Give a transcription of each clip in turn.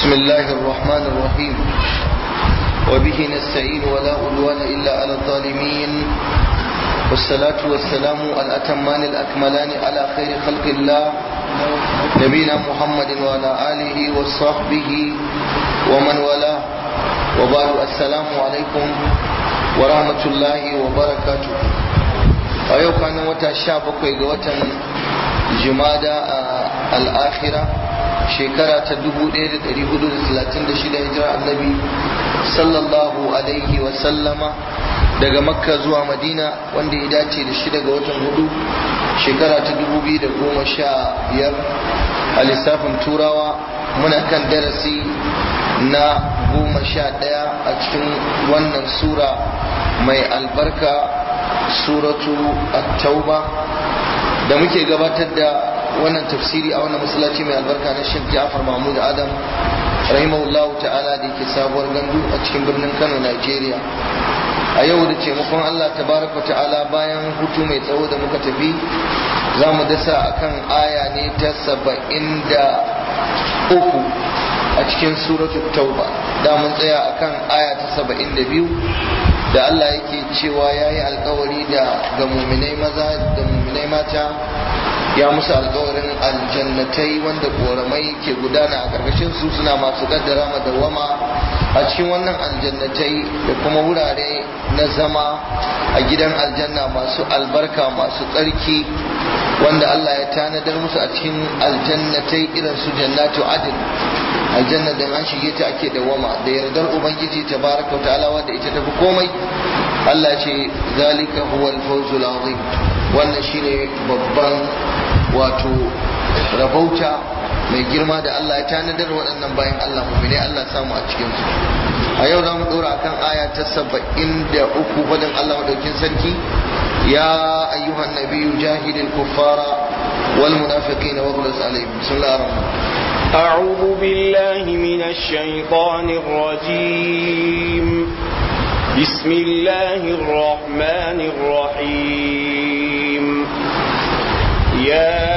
بسم الله الرحمن الرحيم وبه نستعين ولا عدوان إلا على الظالمين والصلاة والسلام الأتمان الأكملان على خير خلق الله نبينا محمد وعلى آله وصحبه ومن والاه وبعد السلام عليكم ورحمة الله وبركاته أيوة كان وتا شابك وتا جمادى الآخرة shekara ta 1436 hijira annabi sallallahu alaihi wasallama daga makka zuwa madina wanda ya dace da shida ga watan hudu shekara ta 2015 a lissafin turawa muna kan darasi na goma sha ɗaya a cikin wannan sura mai albarka suratu at-tauba da muke gabatar da wannan tafsiri a wannan masallaci mai albarka na Sheikh Ja'far Mahmud Adam rahimahullah ta'ala da yake sabuwar gandu a cikin birnin Kano Nigeria a yau da taimakon Allah tabaraka ta'ala bayan hutu mai tsawo da muka tafi za mu dasa akan aya ne ta saba'in da uku a cikin suratul tauba da mun tsaya akan aya ta saba'in da biyu da Allah yake cewa ya yi alkawari da ga muminai maza da muminai mata ya musu alkawarin aljannatai wanda koramai ke gudana a ƙarƙashin su suna masu kaddara madawama a cikin wannan aljannatai da kuma wurare na zama a gidan aljanna masu albarka masu tsarki wanda Allah ya tanadar musu a cikin aljannatai irin su jannatu adin aljanna da an shige ta ake dawama da yardar ubangiji tabaraka wa ta'ala wanda ita tafi komai Allah ce zalika huwal fawzul azim wannan shine babban wato rabauta mai girma da Allah ya tanadar waɗannan bayan Allah mu'mini Allah samu a cikin su a yau za mu ɗora akan aya ta saba'in da uku faɗin Allah madaukin sarki ya ayyuhan nabiyyu jahidil kuffara wal munafiqina waghluz alaihim bismillahir rahmanir أعوذ بالله من الشيطان الرجيم بسم الله الرحمن الرحيم يا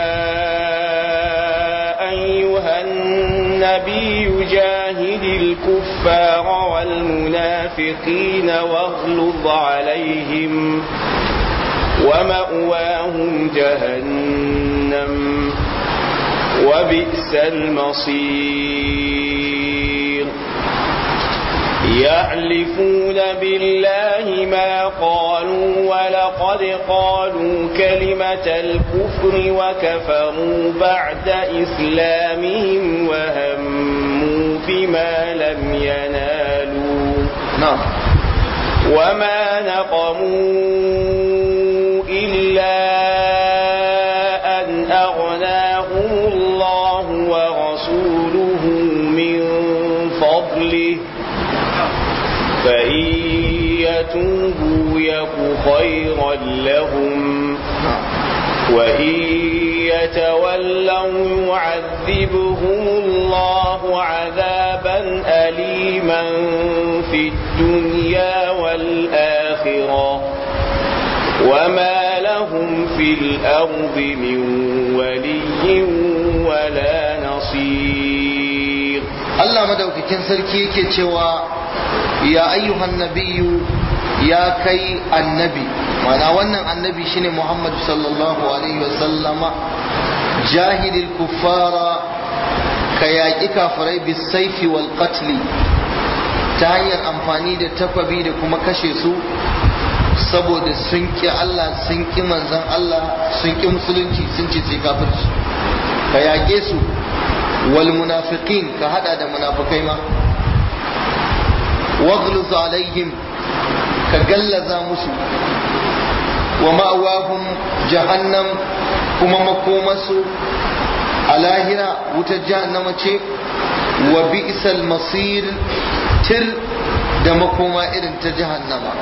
أيها النبي جاهد الكفار والمنافقين واغلظ عليهم ومأواهم جهنم وبئس المصير يحلفون بالله ما قالوا ولقد قالوا كلمة الكفر وكفروا بعد إسلامهم وهموا بما لم ينالوا نعم وما نقموا إلا أن أغناهم الله ورسوله من فضله فإن يتوبوا يك خيرا لهم وإن يتولوا يعذبهم الله عذابا أليما في الدنيا والآخرة وما لهم في الأرض من ولي ولا نصير Allah madaukakin sarki yake cewa ya ayyuhan nabiyyu ya kai annabi mana wannan annabi shine Muhammad sallallahu alaihi wasallama jahidil kuffara ka yaƙi kafirai bisaifi wal qatli ta hanyar amfani da takwabi da kuma kashe su saboda sun ƙi Allah sun ƙi manzan Allah sun ƙi musulunci sun ce sai kafirci ka yaƙe su wal munafiqin ka hada da munafikai ma waghluz alaihim ka gallaza musu wa ma'awahum jahannam kuma makomasu a lahira wutar jahannama ce wa bi'sal masir tir da makoma irin ta jahannama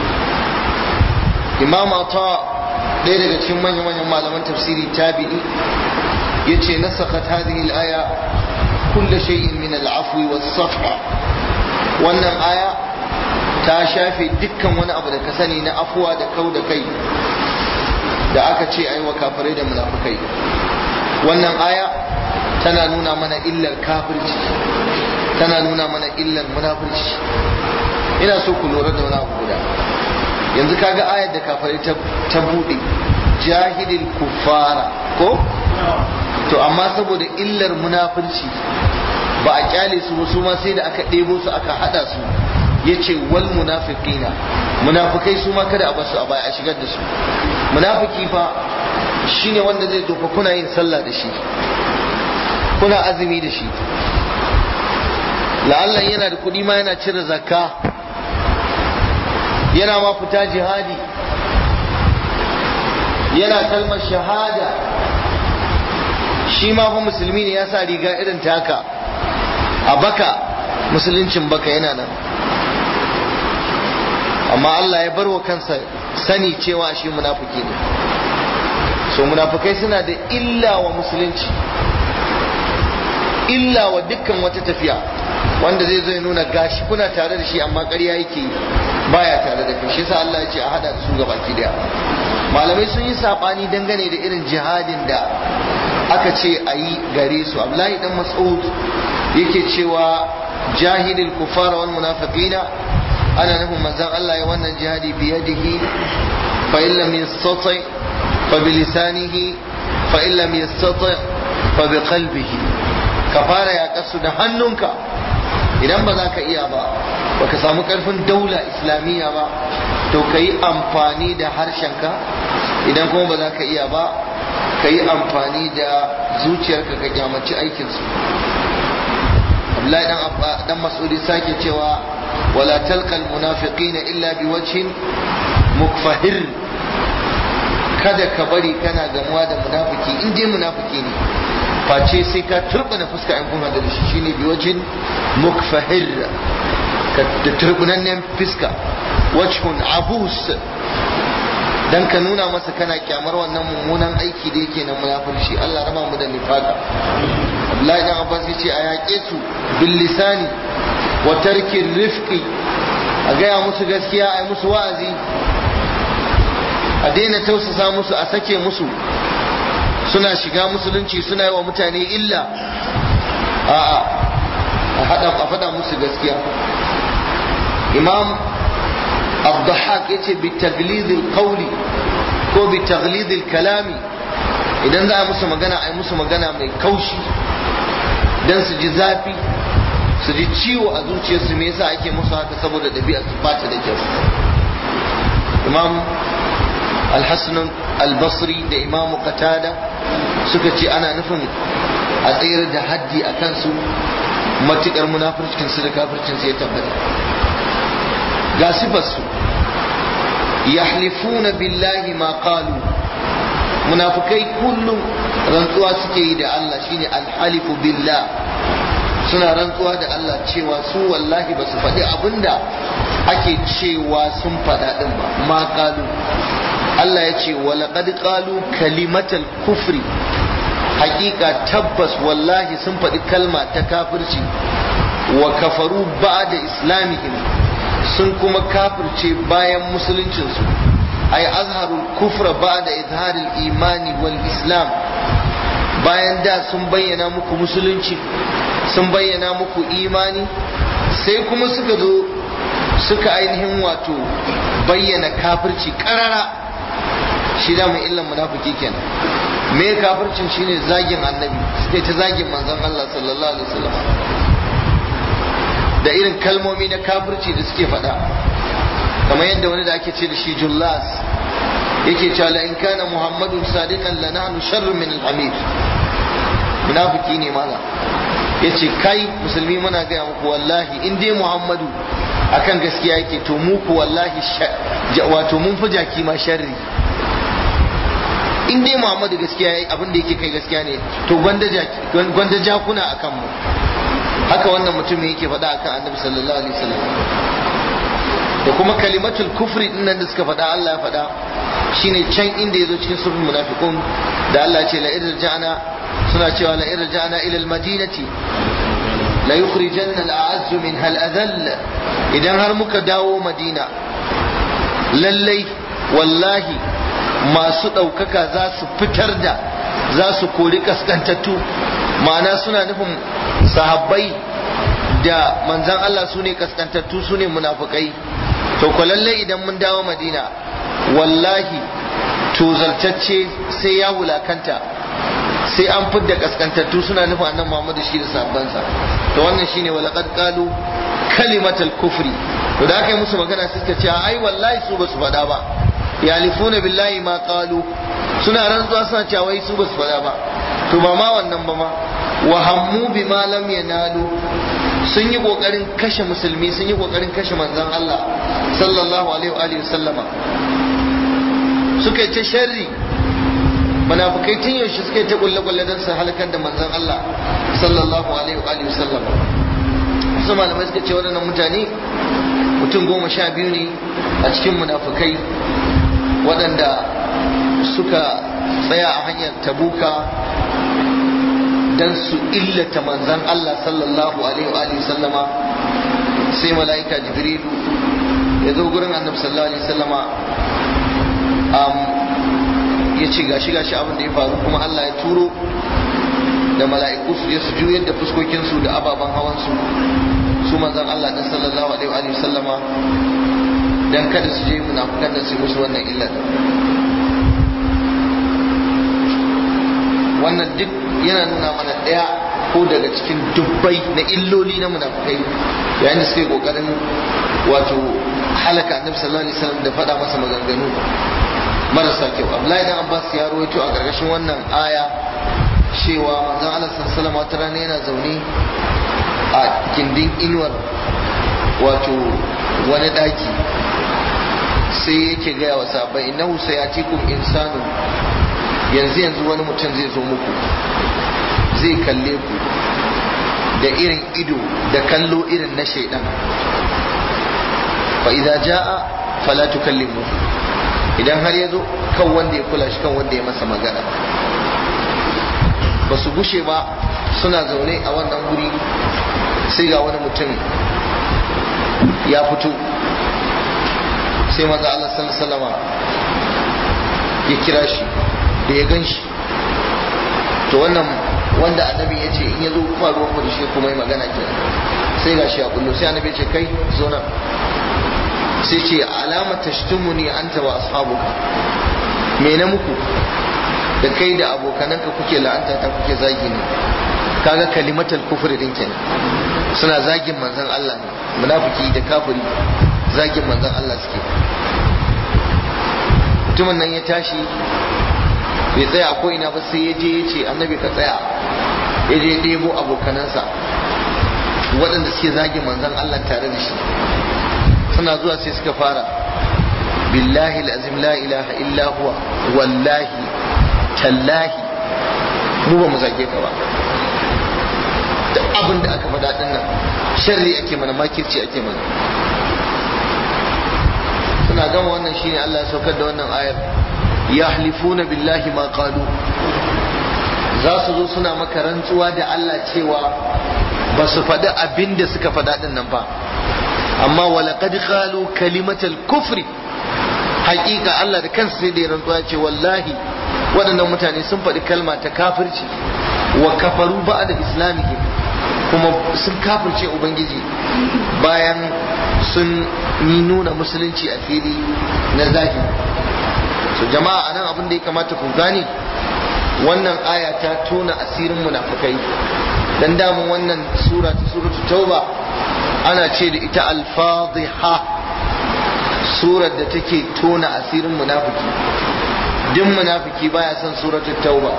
imam ata ɗaya daga cikin manyan manyan malaman tafsiri tabi'i yace nasakat hadhihi al-aya kull shay'in min al-afwi was-safha wannan aya ta shafe dukkan wani abu da ka sani na afuwa da kau da kai da aka ce ai wa kafirai da munafikai wannan aya tana nuna mana illar kafirci tana nuna mana illar munafurci ina so ku lura da wani abu guda yanzu kaga ayar da kafari ta bude jahilil kuffara ko to amma saboda illar munafurci ba a kyale su ba su ma sai da aka ɗebo su aka hada su ya ce wal munafiqina munafikai su ma kada a basu a baya a shigar da su munafiki fa shine wanda zai zo fa kuna yin sallah da shi kuna azumi da shi la'allan yana da kuɗi ma yana cire zakka yana ma fita jihadi yana kalmar shahada shi ma fa musulmi ne ya sa riga irin taka a baka musuluncin baka yana nan amma Allah ya bar wa kansa sani cewa shi munafiki ne so munafikai suna da illa wa musulunci illa wa dukkan wata tafiya wanda zai zo ya nuna gashi kuna tare da shi amma ƙarya yake baya tare da kai shi yasa Allah ya ce a hada su gaba ki daya malamai sun yi sabani dangane da irin jihadin da aka ce a yi gare su Abdullahi dan Mas'ud yake cewa jahilil kufara wal munafiqina ana nufin manzon Allah ya wannan jihadi biyadihi fa in lam yastati fa bi lisanihi fa in lam yastati fa bi qalbihi ka fara yaƙar su da hannunka idan ba za ka iya ba ba ka samu ƙarfin daula islamiyya ba to ka yi amfani da harshenka idan kuma ba za ka iya ba ka yi amfani da zuciyarka ka kyamaci aikinsu Abdullahi dan Mas'udi sake cewa wala talqal munafiqina illa biwajhin mukfahir kada ka bari kana gamuwa da munafiki in dai munafiki ne face sai ka turbina fuska in kun hada da shi shine biwajhin mukfahir ka da turbunannen fuska wajhun abus dan ka nuna masa kana kyamar wannan mummunan aiki da yake na munafurci Allah raba mu da nifaka Abdullahi dan Abbas yace a yaƙe su bil lisani wa tarkin rifqi a gaya musu gaskiya a musu wa'azi a daina tausasa musu a sake musu suna shiga musulunci suna yi wa mutane illa a'a a hada a faɗa musu gaskiya imam abdahak ya ce bitaglidil qawli ko bitaglidil kalami idan za a musu magana a yi musu magana mai kaushi don su ji zafi su ji ciwo a zuciyarsu me yasa ake musu haka saboda ɗabi'a su bata da kyau imam alhassan albasri da imamu qatada suka ce ana nufin a tsayar da haddi a kansu matukar munafircin su da kafircin su ya tabbata ga sifarsu yahlifuna billahi ma qalu munafikai kullum rantsuwa suke yi da Allah shine alhalifu billah suna rantsuwa da Allah cewa su wallahi ba su faɗi abinda ake cewa sun faɗa ɗin ba ma qalu Allah ya ce walaƙad qalu kalimatal kufri hakika tabbas wallahi sun faɗi kalma ta kafirci wa kafaru ba'da islamihim sun kuma kafirce bayan musuluncinsu ay azharul kufra ba'da izharil imani wal islam bayan da sun bayyana muku musulunci sun bayyana muku imani sai kuma suka zo suka ainihin wato bayyana kafirci karara shi da mai illan munafiki kenan me kafircin shine zagin annabi suke ta zagin manzon Allah sallallahu alaihi wasallam da irin kalmomi na kafirci da suke faɗa kamar yadda wani da ake ce da shi jullas yake cewa la in kana muhammadun sadiqan la nahnu sharrun min al-hamid munafiki ne mala yace kai musulmi muna gaya muku wallahi in dai muhammadu akan gaskiya yake to mu ku wallahi wato mun fi jaki ma sharri in dai muhammadu gaskiya yayi abin da yake kai gaskiya ne to gwanda gwanda jakuna akan mu haka wannan mutumin yake faɗa akan annabi sallallahu alaihi wasallam da kuma kalimatul kufri din nan da suka faɗa Allah ya faɗa shine can inda yazo cikin surul munafiqun da Allah ya ce la irja'na suna cewa la irja'na ila al-madinati la yukhrijanna al-a'azzu minha al-adhall idan har muka dawo madina lallai wallahi masu ɗaukaka za su fitar da za su kori kaskantattu ma'ana suna nufin sahabbai da manzan Allah su ne kaskantattu su ne munafukai to ko lallai idan mun dawo madina wallahi tozartacce sai ya wulakanta sai an fidda kaskantattu suna nufin annan Muhammadu shi da sahabbansa to wannan shine walaqad qalu kalimatal kufri to da aka yi musu magana suka ce ai wallahi su basu faɗa ba yalifuna billahi ma qalu suna rantsuwa suna cewa wai su basu faɗa ba to ba ma wannan ba ma wa hammu bima lam yanalu sun yi kokarin kashe musulmi sun yi kokarin kashe manzon Allah sallallahu alaihi wa alihi sallama suka yi ta sharri munafikai tun yaushe suka yi ta kulle kulle don su halakar da manzon Allah sallallahu alaihi wa alihi sallama wasu malamai suka ce waɗannan mutane mutum goma sha biyu ne a cikin munafikai waɗanda suka tsaya a hanyar tabuka dan su illata manzan Allah sallallahu alaihi wa sallama sai mala'ika jibrilu ya zo gurin annabi sallallahu alaihi sallama ya ce gashi gashi abin da ya faru kuma Allah ya turo da mala'iku su je su juyar da fuskokinsu da ababen hawansu su manzan Allah din sallallahu alaihi wa sallama dan kada su je munafukan da su musu wannan illar wannan duk yana nuna mana ɗaya ko daga cikin dubbai na illoli na munafukai yayin da suke kokarin wato halaka annabi sallallahu alaihi wasallam da faɗa masa maganganu marasa kyau Abdullahi dan Abbas ya rawaito a gargashin wannan aya cewa manzon Allah sallallahu alaihi wasallam rana yana zaune a kindin inuwar wato wani daki sai yake gaya wa sahabbai innahu sayatikum insanu yanzu yanzu wani mutum zai zo muku zai kalle ku da irin ido da kallo irin na shaidan fa idza jaa fala tukallimu idan har ya zo kan wanda ya kula shi kan wanda ya masa magana ba su gushe ba suna zaune a wannan guri sai ga wani mutum ya fito sai maza Allah sallallahu ya kira shi da ya gan shi to wannan wanda annabi ya ce in ya zo kuma ruwan da shi kuma yi magana ke sai ga shi a kullu sai annabi ya ce kai zo nan sai ce alama tashtumuni anta wa ashabuka me na muku da kai da abokananka kuke la'anta ta kuke zagi ne kaga kalimatal kufri din kenan suna zagin manzon Allah ne munafiki da kafiri zagin manzon Allah suke mutumin nan ya tashi bai tsaya a ko'ina ba sai ya je ya ce annabi ka tsaya ya je ɗebo abokanansa waɗanda suke zagin manzon Allah tare da shi suna zuwa sai suka fara billahi azim la ilaha illa huwa wallahi tallahi mu ba mu zage ka ba duk abin da aka faɗa ɗin nan sharri ake mana makirci ake mana suna gama wannan shine Allah ya saukar da wannan ayar yahlifuna billahi ma qalu za su zo suna maka rantsuwa da Allah cewa ba su faɗi abin da suka faɗa ɗin nan ba amma walaqad qalu kalimatal kufri haƙiƙa Allah da kansa sai da ya rantsuwa ce wallahi waɗannan mutane sun faɗi kalma ta kafirci wa kafaru ba'da islamihim kuma sun kafirce ubangiji bayan sun yi nuna musulunci a fili na zahiri so jama'a anan abin da ya kamata ku gane wannan aya ta tona asirin munafukai dan damun wannan sura ta suratul tauba ana ce da ita al-fadhiha surar da take tona asirin munafiki duk munafiki baya son suratul tauba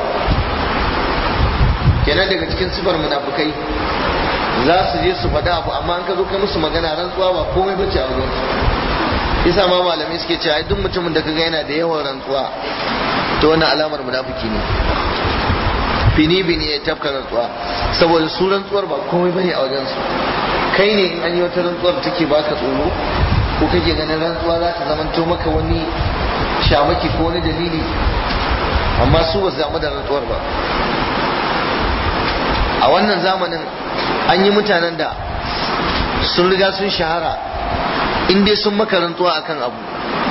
kenan daga cikin sifar munafukai za su je su faɗa abu amma an ka zo kai musu magana rantsuwa ba komai bace a wajen yasa ma malamai suke cewa duk mutumin da kaga yana da yawan rantsuwa to wannan alamar munafiki ne bini bini ya tafka rantsuwa saboda su rantsuwar ba komai bane a wajen su kai ne in an yi wata rantsuwar take baka tsoro ko kake ganin rantsuwa za ta zamanto maka wani shamaki ko wani dalili amma su ba su damu da rantsuwar ba a wannan zamanin an yi mutanen da sun riga sun shahara in dai sun maka rantsuwa akan abu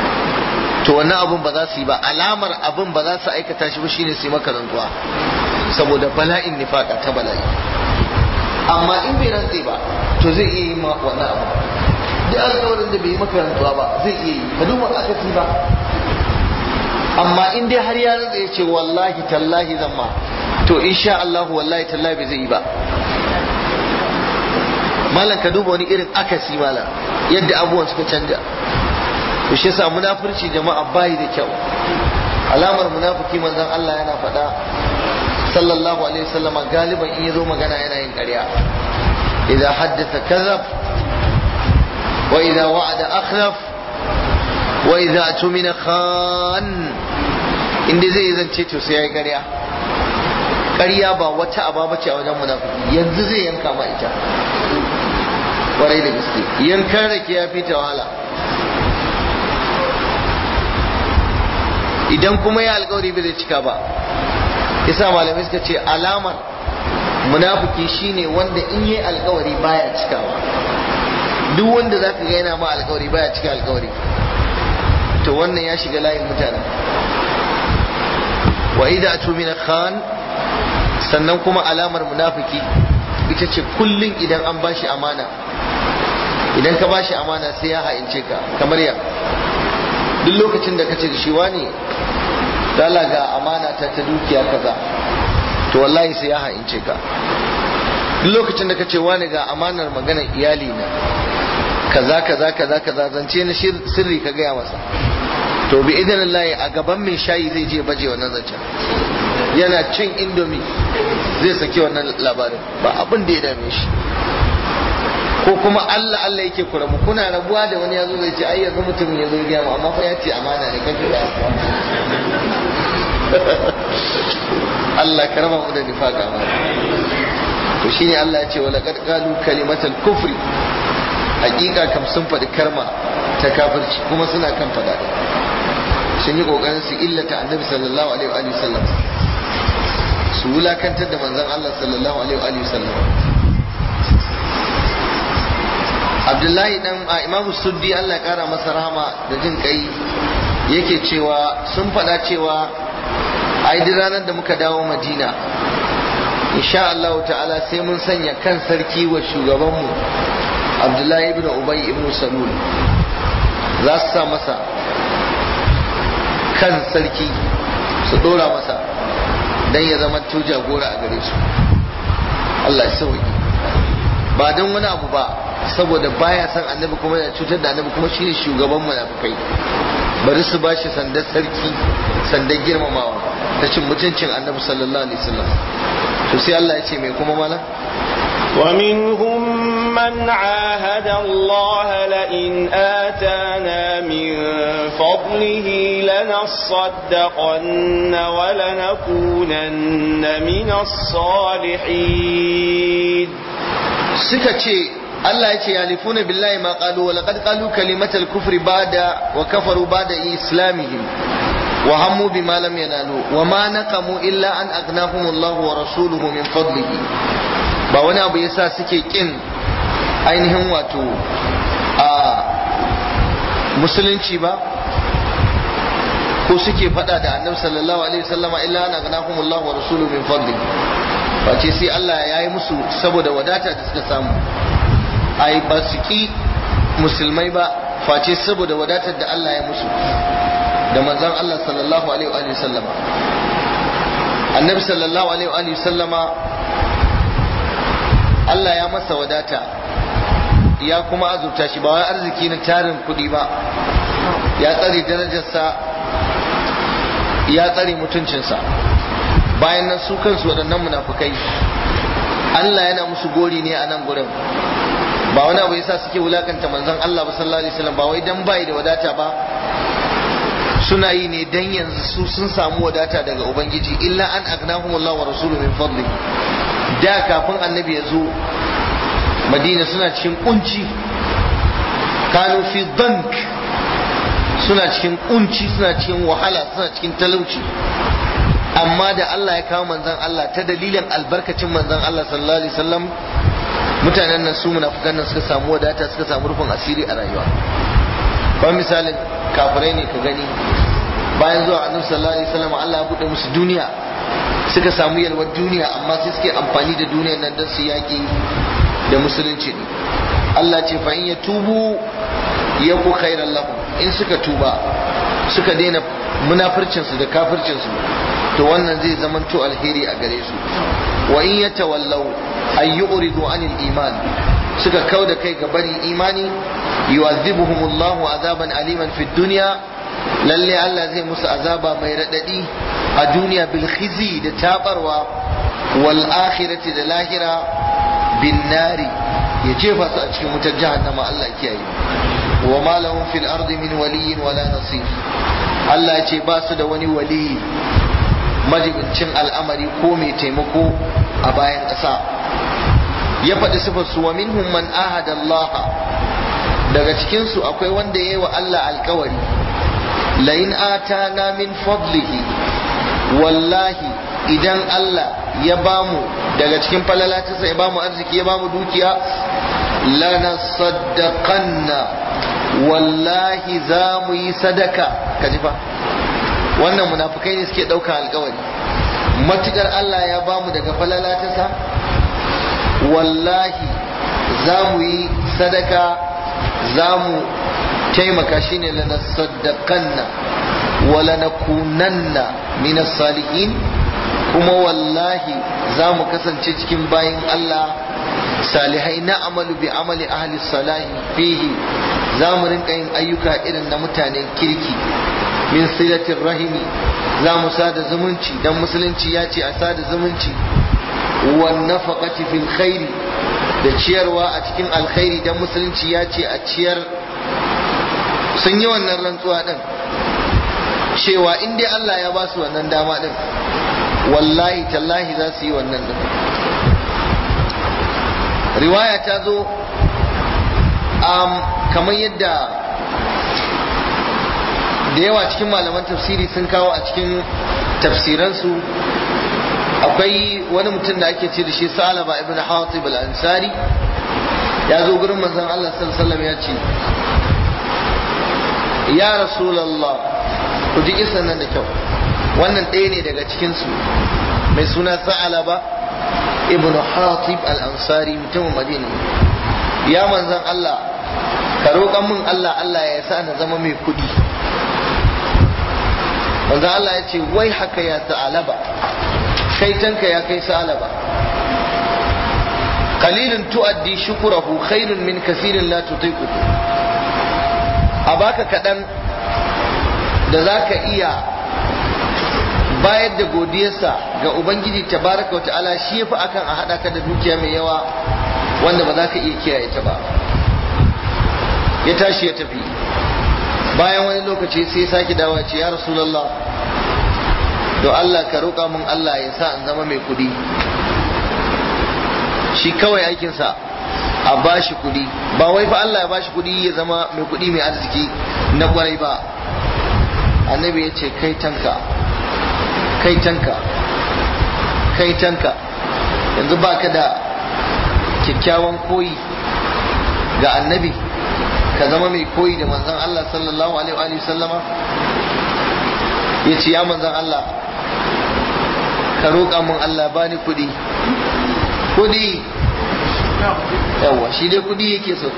to wannan abun ba za su yi ba alamar abun ba za su aikata shi ba shine su yi maka rantsuwa saboda bala'in nifaka ta bala'i amma in bai rantse ba to zai iya yi ma wannan abu duk alƙawarin da bai yi maka rantsuwa ba zai iya yi ka duba akasi ba amma in dai har ya rantsa ya ce wallahi tallahi zan ma to insha Allah wallahi tallahi bai zai yi ba malam ka duba wani irin akasi malam yadda abubuwan suka canja to shi yasa munafurci jama'a bai da kyau alamar munafiki manzon Allah yana faɗa sallallahu alaihi wasallam galiban in yazo magana yana yin ƙarya idza haddatha kadhab wa idza wa'ada akhlaf wa idza atumina khan inda zai zance to sai yayi ƙarya ƙarya ba wata aba bace a wajen munafiki yanzu zai yanka ma ita kwarai da gaske yankan rake ya fita wahala idan kuma ya alkawari bai zai cika ba yasa malamai suka ce alamar munafiki shine wanda in yi alkawari baya cikawa duk wanda za ka ga yana ma alkawari baya cika alkawari to wannan ya shiga layin mutanen wa idza atumina khan sannan kuma alamar munafiki ita ce kullum idan an bashi amana idan ka bashi amana sai ya ha'ince ka kamar ya duk lokacin da kace da shi wani dala ga amana ta ta dukiya kaza to wallahi sai ya ha'ince ka duk lokacin da kace wani ga amanar maganar iyali na kaza kaza kaza kaza zance na sirri ka gaya masa to bi idan Allah a gaban mai shayi zai je baje wannan zancen yana cin indomi zai saki wannan labarin ba abin da ya dame shi ko kuma Allah Allah yake kura mu kuna rabuwa da wani yazo zai ce ai yanzu mutum ya zo ya mu amma fa ya ce amana ne kake da Allah ka raba mu da nifaka ma to shine Allah ya ce wala qad qalu kalimatal kufri hakika kam sun faɗi karma ta kafirci kuma suna kan faɗa sun yi kokarin su illata annabi sallallahu alaihi wa sallam su wulakantar da manzon Allah sallallahu alaihi wa sallam Abdullahi dan a Imam Suddi Allah ya kara masa rahama da jin kai yake cewa sun faɗa cewa ai duk ranar da muka dawo Madina insha Allah ta'ala sai mun sanya kan sarki wa shugabanmu Abdullahi ibn Ubay ibn Salul za su sa masa kan sarki su dora masa dan ya zama to jagora a gare su Allah ya sauki ba don wani abu ba saboda baya son annabi kuma ya cutar da annabi kuma shine shugaban munafikai bari su bashi sandar sarki sandar girmamawa ta cin mutuncin annabi sallallahu alaihi wasallam to sai Allah ya ce mai kuma mala ومنهم من عاهد الله لئن آتانا من فضله لنصدقن ولنكونن من الصالحين suka ce Allah ya ce yalifuna billahi ma qalu wa laqad qalu kalimatal kufri ba'da wa kafaru ba'da islamihim wa hammu bima lam yanalu wa ma naqamu illa an aghnahum Allah wa rasuluhu min fadlihi ba wani abu yasa suke kin ainihin wato a musulunci ba ko suke fada da annabi sallallahu alaihi wasallama illa an aghnahum Allah wa rasuluhu min fadlihi face sai Allah ya yi musu saboda wadata da suka samu ai ba su ki musulmai ba face saboda wadatar da Allah ya musu da manzon Allah sallallahu alaihi wa sallama annabi sallallahu alaihi wa sallama Allah ya masa wadata ya kuma azurta shi ba wai arziki na tarin kuɗi ba ya tsare darajarsa ya tsare mutuncinsa bayan nan su kansu waɗannan munafukai Allah yana musu gori ne a nan gurin ba wani abu yasa suke wulakanta manzon Allah ba sallallahu alaihi wasallam ba wai dan bai da wadata ba suna yi ne dan yanzu su sun samu wadata daga ubangiji illa an agnahum Allah wa rasuluhu min fadli da kafin annabi ya zo madina suna cikin kunci kanu fi dank suna cikin kunci suna cikin wahala suna cikin talauci amma da Allah ya kawo manzon Allah ta dalilin albarkacin manzon Allah sallallahu alaihi wasallam mutanen nan su munafikan nan suka samu wadata suka samu rufin asiri a rayuwa ba misalin kafirai ne ka gani bayan zuwa annabi sallallahu alaihi wasallam Allah ya bude musu duniya suka samu yalwar duniya amma sai suke amfani da duniyar nan don su yaƙi da musulunci ne Allah ce fa in ya tubu ya ku khairan lahum in suka tuba suka daina munafircinsu da kafircinsu to wannan zai zamanto alheri a gare su wa in yatawallaw ay yu'ridu anil iman suka kau da kai ga barin imani yu'adhibuhumullahu azaban aliman fid dunya lalle Allah zai musu azaba mai radadi a duniya bil khizi da tabarwa wal akhirati da lahira bin nari ya jefa su a cikin wutar jahannama Allah kiyaye wa ma lahum fil ardi min waliyyin wala nasir Allah ya ce ba su da wani wali majibincin al'amari ko mai taimako a bayan ƙasa ya faɗi sifar su wa minhum man ahada Allah daga cikin su akwai wanda yayi wa Allah alkawari la in atana min fadlihi wallahi idan Allah ya bamu daga cikin falalatinsa ya bamu arziki ya bamu dukiya lanasaddaqanna wallahi za mu yi sadaka ka ji fa wannan munafukai ne suke ɗaukan alkawari matukar Allah ya bamu daga falalatinsa wallahi za mu yi sadaka za mu taimaka shine lanasaddaqanna wa lanakunanna minas salihin kuma wallahi za mu kasance cikin bayin Allah salihai na amalu bi amali ahli salahi fihi za mu rinka yin ayyuka irin na mutanen kirki min silatin rahimi za mu sada zumunci dan musulunci ya ce a sada zumunci wan nafaqati fil khairi da ciyarwa a cikin alkhairi dan musulunci ya ce a ciyar sun yi wannan rantsuwa din cewa in dai Allah ya ba su wannan dama din wallahi tallahi za su yi wannan din riwaya ta zo um, kamar yadda da yawa cikin malaman tafsiri sun kawo a cikin tafsiransu akwai wani mutum da ake ce da shi salaba ibn hatib al-ansari ya zo gurin manzon Allah sallallahu ya ce ya rasulullah ku ji kisan nan da kyau wannan ɗaya ne daga cikinsu mai suna sa'alaba ibn hatib al-ansari mutumin madina ya manzan Allah ka roƙan min Allah Allah ya sa na zama mai kuɗi manzan Allah ya ce wai haka ya sa'alaba kai tanka ya kai sa'alaba qalilun tu'addi shukurahu khairun min kasirin la tutiqu a baka kaɗan da za ka iya bayar da godiyarsa ga ubangiji tabaraka wa ta'ala shi yafi akan a hada ka da dukiya mai yawa wanda ba za ka iya kiyaye ta ba ya tashi ya tafi bayan wani lokaci sai sake dawa ce ya rasulullah do Allah ka roƙa min Allah ya sa in zama mai kudi shi kawai aikinsa a bashi kudi ba wai fa Allah ya bashi kudi ya zama mai kudi mai arziki na kwarai ba annabi ya ce kai tanka kai tanka kai tanka yanzu baka da kyakkyawan koyi ga annabi ka zama mai koyi da manzon Allah sallallahu alaihi wa sallama ya ce ya manzon Allah ka roƙa min Allah bani kuɗi kuɗi yawa shi dai kuɗi yake so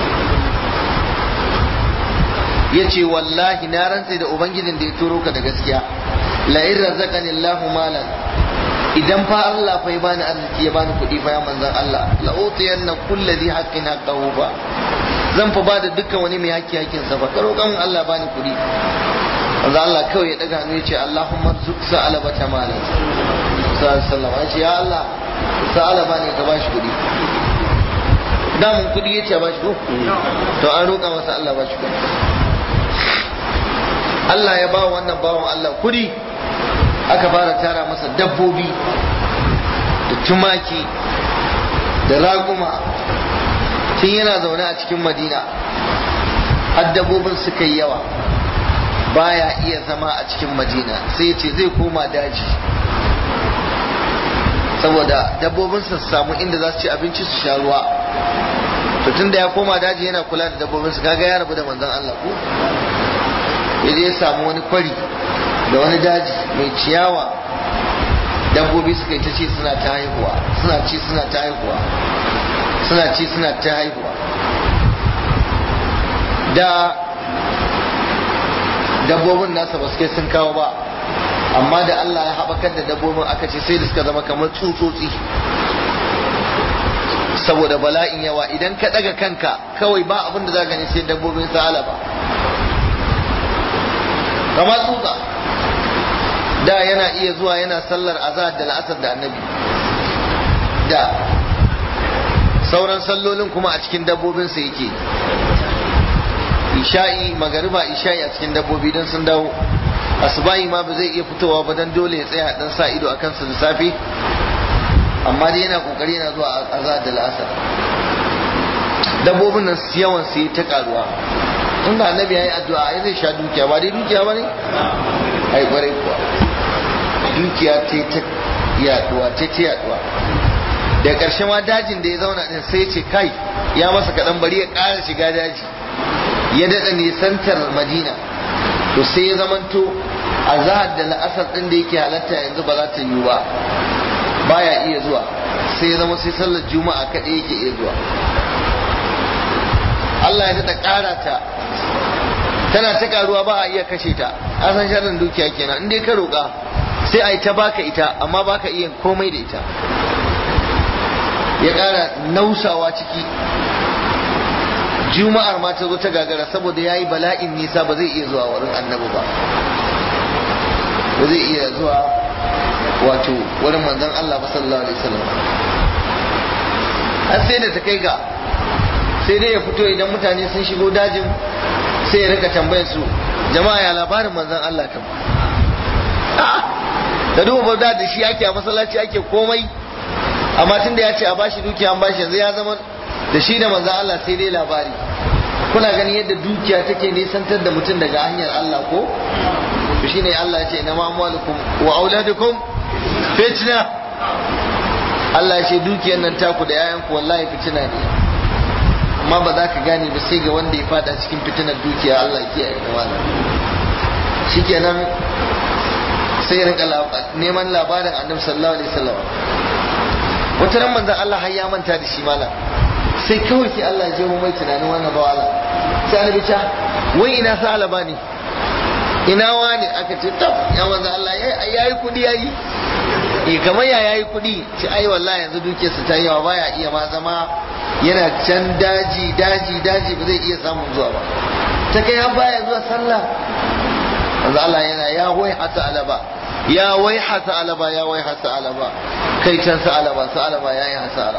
ya ce wallahi na rantse da ubangijin da ya turo ka da gaskiya la in razaqani Allahu malan idan fa Allah fa ya bani arziki ya bani kuɗi fa ya manzon Allah la utiyanna kulli dhi haqqin haqqahu ba zan fa bada dukkan wani mai haƙƙi haƙƙin sa fa karo kan Allah bani kuɗi manzon Allah kawai ya daga hannu ya ce Allahumma rzuq sa'alaba ta malan sallallahu alaihi ya Allah sa'alaba ne ka bashi kuɗi damun kuɗi ya ce bashi ko to an roƙa masa Allah bashi kuɗi Allah ya ba wannan bawan Allah kuɗi aka fara tara masa dabbobi da tumaki da raguma tun yana zaune a cikin madina har dabbobin suka yi yawa baya iya zama a cikin madina sai ce zai koma daji saboda dabbobin su samu inda za su ci abinci su sha ruwa to tun da ya koma daji yana kula da dabbobin su kaga ya rabu da manzon Allah ko ya je ya samu wani kwari da wani daji mai ciyawa dabbobi suka yi ta ci suna ta haihuwa suna ci suna ta haihuwa suna ci suna ta haihuwa da dabbobin nasa ba su kai sun kawo ba amma da Allah ya haɓakar da dabbobin aka ce sai da suka zama kamar tsutsotsi saboda bala'in yawa idan ka ɗaga kanka kawai ba abin da za gani sai dabbobin sa'ala ba kamar tsutsa da yana iya zuwa yana sallar azhar da la'asar da annabi da sauran sallolin kuma a cikin dabbobinsa yake isha'i magariba isha'i a cikin dabbobi don sun dawo asubahi ma ba zai iya fitowa ba don dole ya tsaya dan sa ido a kansa da safe amma dai yana kokari yana zuwa azhar da la'asar dabbobin nan yawan su yi ta karuwa inda annabi ya yi addu'a ai zai sha dukiya ba dai dukiya ba ne ai kwarai kuwa dukiya ta ta yaduwa ta ta yaduwa da ƙarshe ma dajin da ya zauna din sai ya ce kai ya masa kaɗan bari ya ƙara shiga daji ya daɗa nisantar madina to sai ya zamanto a zahar da la'asar ɗin da yake halatta yanzu ba za ta yiwu ba baya iya zuwa sai ya zama sai sallar juma'a kaɗai yake iya zuwa Allah ya daɗa ƙara ta tana ta karuwa ba a iya kashe ta a san sharrin dukiya kenan in dai ka roƙa sai a yi ta baka ita amma baka iya komai da ita ya ƙara nausawa ciki juma'ar ma ta zo ta gagara saboda ya yi bala'in nisa ba zai iya zuwa wurin annabi ba ba zai iya zuwa wato wurin manzon Allah ba sallallahu alaihi wasallam har sai da ta kai ga sai dai ya fito idan mutane sun shigo dajin sai ya rika tambayar su jama'a ya labarin manzon Allah kam da duba da da shi ake a masallaci ake komai amma tunda ya ce a bashi dukiya an bashi yanzu ya zama da shi da manzon Allah sai dai labari kuna gani yadda dukiya take nisantar da mutum daga hanyar Allah ko to shine Allah ya ce inna amwalukum wa auladukum fitna Allah ya ce dukiyar nan taku da yayanku wallahi fitina ne amma ba za ka gane ba sai ga wanda ya fada cikin fitinar dukiya Allah ya kiyaye da wannan shikenan sai ya rinka neman labarin annabi sallallahu alaihi wasallam wata ran manzon Allah har ya manta da shi malam sai kawai sai Allah ya je mu mai tunanin wannan ba Allah sai annabi ta wai ina sa alaba ne ina wani aka ce tab ya manzon Allah yayi kudi yayi eh kamar ya yayi kudi ce ai wallahi yanzu dukiyarsa ta yawa baya iya ma zama yana can daji daji daji ba zai iya samun zuwa ba ta kai har baya zuwa sallah manzo Allah yana ya wai hasa alaba ya wai hasa alaba ya wai hasa alaba kai can sa alaba sa alaba yayi hasara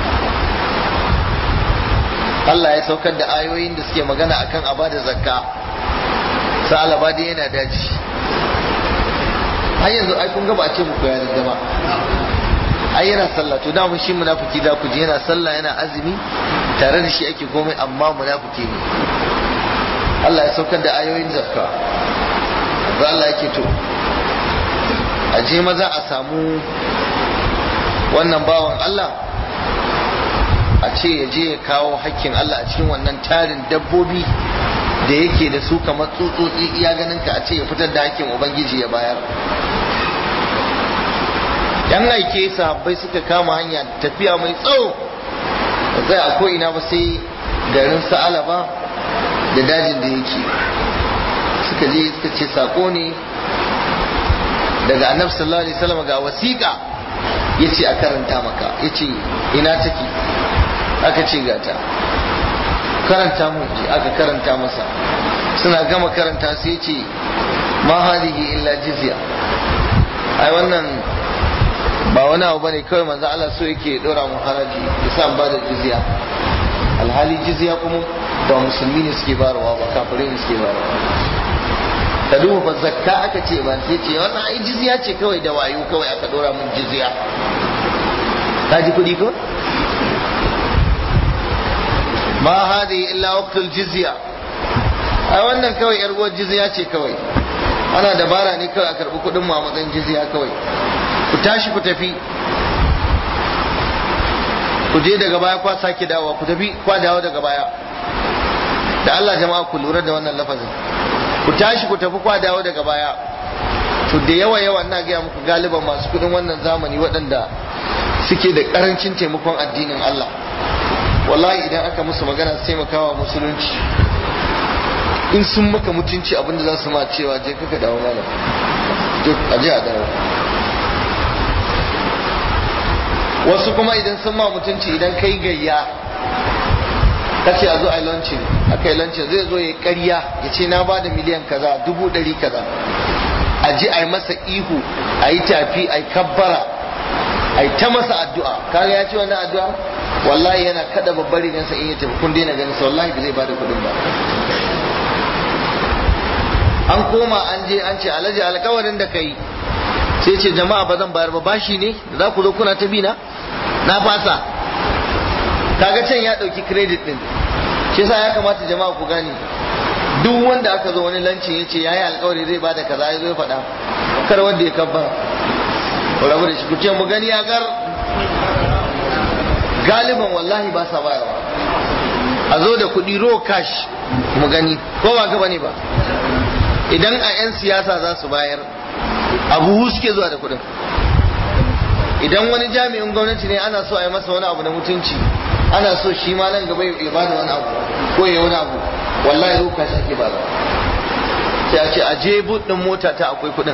Allah ya saukar da ayoyin da suke magana akan abada zakka sa alaba dai yana daji har yanzu ai kun ga ba a ce muku ya ba ai yana sallah to da mun shi munafiki da ku ji yana sallah yana azumi tare da shi ake komai amma munafiki ne Allah ya saukar da ayoyin zakka za Allah yake to a je maza a samu wannan bawan Allah a ce ya je ya kawo hakkin Allah a cikin wannan tarin dabbobi da yake da su kamar tsutsotsi iya ganin ka a ce ya fitar da hakkin ubangiji ya bayar yan aike sahabbai suka kama hanya tafiya mai tsawo ba zai a ko'ina ba sai garin sa'alaba da dajin da yake suka je suka ce sako ne daga annabi sallallahu alaihi wasallam ga wasiƙa yace a karanta maka yace ina take aka ce gata karanta mu aka karanta masa suna gama karanta sai yace ma hadihi illa jizya ai wannan ba wani abu bane kawai manzo Allah so yake dora mu haraji yasa ba da jizya alhali jizya kuma ba musulmi ne suke barawa ba kafirai ne suke barawa ka duba fa zakka aka ce ba sai ce wannan ai jizya ce kawai da wayo kawai aka dora mun jizya ka ji kudi ko ma hadi illa waqtul jizya ai wannan kawai yar uwar jizya ce kawai ana dabara ne kawai a karbi kudin mu a matsayin jizya kawai ku tashi ku tafi ku je daga baya kwa sake dawowa ku tafi kwa dawo daga baya da Allah jama'a ku lura da wannan lafazin ku tashi ku tafi kwa dawo daga baya to da yawa yawa ina gaya muku galiban masu kudin wannan zamani waɗanda suke da karancin taimakon addinin Allah wallahi idan aka musu magana su taimakawa musulunci in sun maka mutunci abinda za su ma cewa je kaka dawo mana duk a je a dawo wasu kuma idan sun ma mutunci idan kai gayya ka ce a zo a launching aka yi launching zai zo ya karya ya ce na bada miliyan kaza dubu ɗari kaza a ji a yi masa ihu a yi tafi a yi kabbara a yi ta masa addu'a kaga ya ce wannan addu'a wallahi yana kada babbar rigansa in ya tafi kun daina ganin sa wallahi ba zai bada kuɗin ba an koma an je an ce alhaji alkawarin da kai sai ce jama'a ba zan bayar ba bashi ne da za ku zo kuna ta bina na fasa kaga can ya dauki credit din shi yasa ya kamata jama'a ku gane duk wanda aka zo wani lancin ya ce yayi alkawari zai bada kaza ya zo ya faɗa kar wanda ya kabba ku rabu da shi ku ce mu gani ya gar galiban wallahi ba sa bayarwa a zo da kuɗi raw cash mu gani ko ba ka bane ba idan a 'yan siyasa za su bayar abu suke zuwa da kuɗin idan wani jami'in gwamnati ne ana so a yi masa wani abu na mutunci ana so shi ma nan gaba ya bada wani abu ko ya wani abu wallahi ruka shi ake bada sai a ce a je buɗin mota ta akwai kuɗin